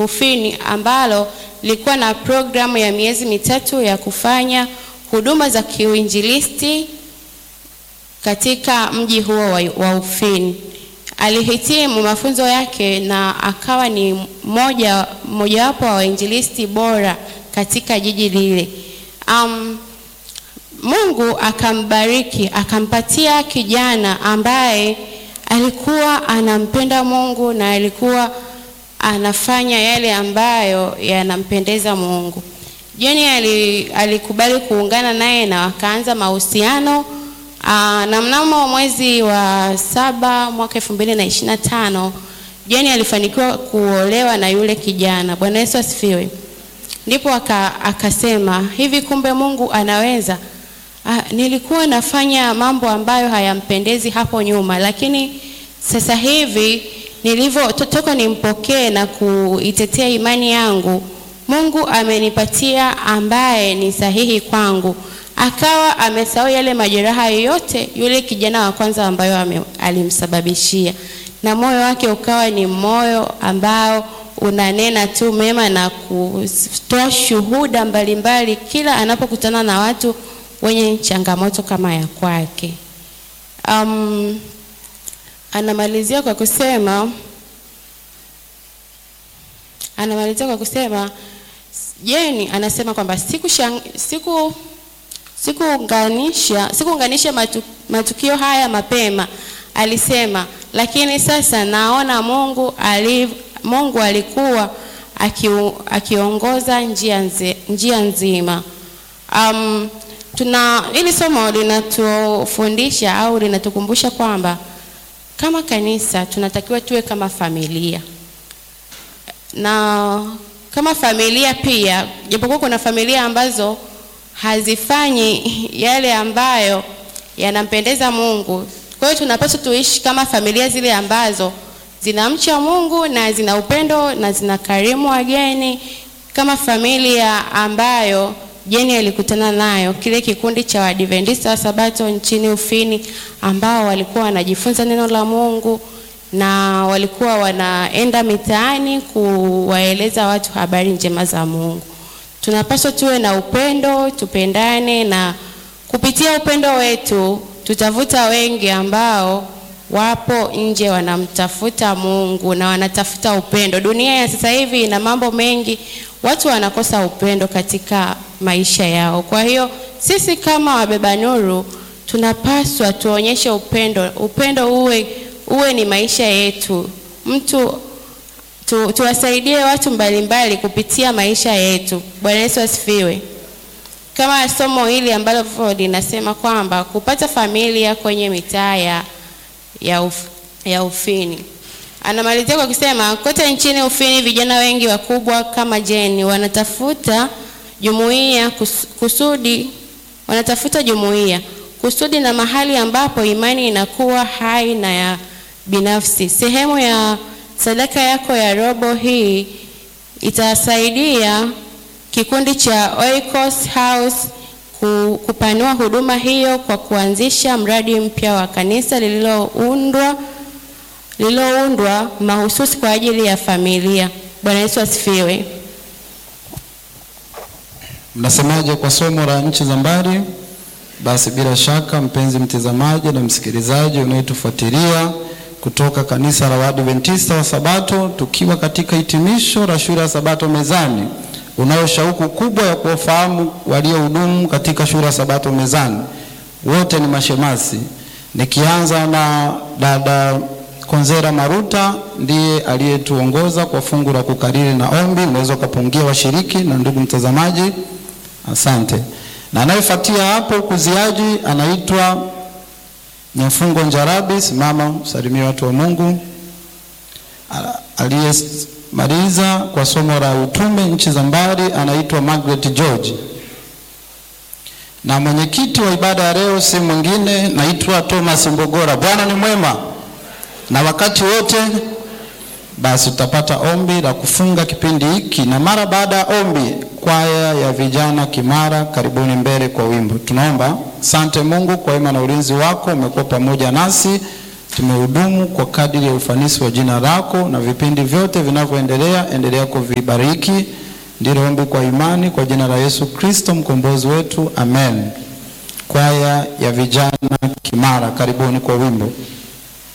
Ufini ambalo lilikuwa na programu ya miezi mitatu ya kufanya huduma za kiuinjilisti katika mji huo wa, wa Ufini. Alihitimu mafunzo yake na akawa ni mmoja mmojawapo wa wainjilisti bora katika jiji lile. Um, Mungu akambariki akampatia kijana ambaye alikuwa anampenda Mungu na alikuwa anafanya yale ambayo yanampendeza Mungu. Jeni alikubali kuungana naye na wakaanza mahusiano na mnamo mwezi wa saba mwaka elfu mbili na ishirini na tano Jeni alifanikiwa kuolewa na yule kijana. Bwana Yesu asifiwe. Ndipo aka, akasema hivi, kumbe Mungu anaweza. Ah, nilikuwa nafanya mambo ambayo hayampendezi hapo nyuma, lakini sasa hivi nilivyo toka nimpokee na kuitetea imani yangu, Mungu amenipatia ambaye ni sahihi kwangu. Akawa amesahau yale majeraha yote yule kijana wa kwanza ambayo ame, alimsababishia, na moyo wake ukawa ni moyo ambao unanena tu mema na kutoa shuhuda mbalimbali kila anapokutana na watu wenye changamoto kama ya kwake. Um, anamalizia kwa kusema anamalizia kwa kusema Jeni anasema kwamba siku siku sikuunganisha sikuunganisha matu, matukio haya mapema, alisema, lakini sasa naona Mungu ali, Mungu alikuwa akiongoza njia, nzi, njia nzima. Um, tuna hili somo linatufundisha au linatukumbusha kwamba kama kanisa tunatakiwa tuwe kama familia, na kama familia pia, japokuwa kuna familia ambazo hazifanyi yale ambayo yanampendeza Mungu. Kwa hiyo tunapaswa tuishi kama familia zile ambazo zinamcha Mungu na zina upendo na zina karimu wageni, kama familia ambayo Jeni alikutana nayo, kile kikundi cha Waadventista wa Sabato nchini Ufini, ambao walikuwa wanajifunza neno la Mungu na walikuwa wanaenda mitaani kuwaeleza watu habari njema za Mungu. Tunapaswa tuwe na upendo, tupendane, na kupitia upendo wetu tutavuta wengi ambao wapo nje wanamtafuta Mungu na wanatafuta upendo. Dunia ya sasa hivi ina mambo mengi, watu wanakosa upendo katika maisha yao. Kwa hiyo sisi kama wabeba nuru tunapaswa tuonyeshe upendo, upendo uwe, uwe ni maisha yetu. Mtu tu, tuwasaidie watu mbalimbali kupitia maisha yetu. Bwana Yesu asifiwe. Kama somo hili ambalo linasema kwamba kupata familia kwenye mitaa ya ya, uf, ya Ufini. Anamalizia kwa kusema kote nchini Ufini vijana wengi wakubwa kama Jeni wanatafuta jumuiya kus, kusudi wanatafuta jumuiya kusudi na mahali ambapo imani inakuwa hai na ya binafsi. Sehemu ya sadaka yako ya robo hii itasaidia kikundi cha Oikos House kupanua huduma hiyo kwa kuanzisha mradi mpya wa kanisa lililoundwa lililoundwa mahususi kwa ajili ya familia. Bwana Yesu asifiwe. Mnasemaje kwa somo la nchi za mbali? Basi bila shaka, mpenzi mtazamaji na msikilizaji unayetufuatilia kutoka kanisa la Waadventista wa Sabato, tukiwa katika hitimisho la shule ya Sabato Mezani, unayo shauku kubwa ya kuwafahamu waliohudumu katika shule ya Sabato Mezani. Wote ni mashemasi, nikianza na dada Konzera Maruta, ndiye aliyetuongoza kwa fungu la kukariri na ombi. Unaweza ukapungia washiriki na ndugu mtazamaji, asante. Na anayefuatia hapo kuziaji anaitwa Nyafungo Njarabi, simama usalimie watu wa Mungu. Aliyemaliza kwa somo la utume nchi za mbali anaitwa Margaret George, na mwenyekiti wa ibada ya leo si mwingine, naitwa Thomas Mbogora. Bwana ni mwema na wakati wote. Basi tutapata ombi la kufunga kipindi hiki, na mara baada ya ombi, kwaya ya vijana Kimara, karibuni mbele kwa wimbo. Tunaomba. Asante Mungu kwa wema na ulinzi wako, umekuwa pamoja nasi tumehudumu kwa kadiri ya ufanisi wa jina lako, na vipindi vyote vinavyoendelea, endelea kuvibariki. Ndilo ombi kwa imani, kwa jina la Yesu Kristo mkombozi wetu, amen. Kwaya ya vijana Kimara, karibuni kwa wimbo.